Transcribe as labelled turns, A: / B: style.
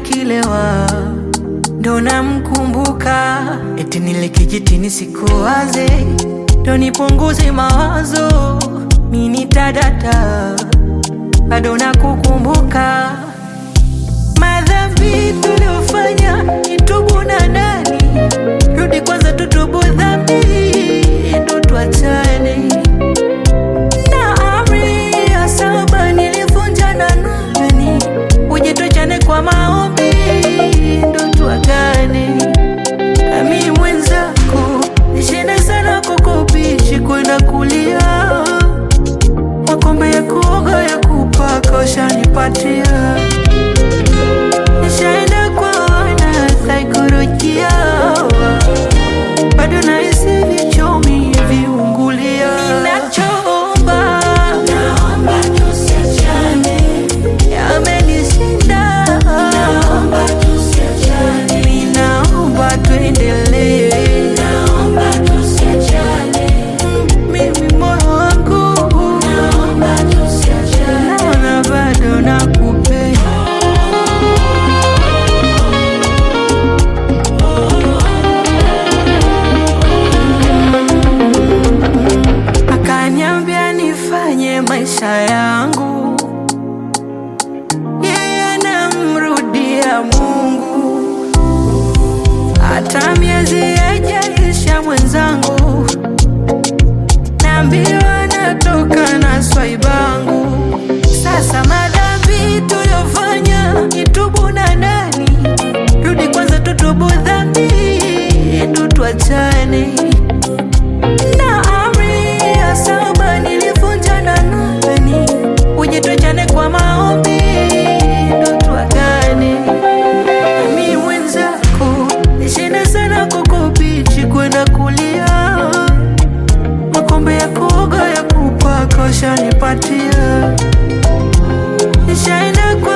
A: nikilewa ndo namkumbuka, eti nile kijitini sikuwaze, ndo nipunguze mawazo, mini tadata bado nakukumbuka, madhambi tuliofanya nitubu na nani, rudi kwanza tutubu dhambi, ndo tuachane na amri ya saba nilivunja na nani, uje tuachane kwa maombi, ndo tuagane. Ami mwenzako nishinde sana kukubishi kwenda kulia, makombe ya kuoga ya kupaka ushanipatia, nishaenda kuona saikolojia, bado nahisi vichomi viungulia. Ninachoomba
B: Naomba tusiachane,
A: yamenishinda,
B: naomba tusiachane,
A: ninaomba tuendelee.
B: naomba tusiachane,
A: Mimi moyo wangu
B: naomba tusiachane.
A: naona bado nakupenda. Akaniambia nifanye maisha yangu, yeye anamrudia Mungu, hata miezi haijaisha mwenzangu, naambiwa natoka na swaibangu. Sasa madhambi tuliyofanya nitubu na nani, rudi kwanza tutubu dhambi, ndo tuachane na amri ya saba nilivunja na nani, uje tuachane kwa maombi, ndo tuagane. Mi mwenzako nishinde sana kukubichi kwenda kulia, makombe ya kuoga ya kupaka ushanipatia, nishaenda kwa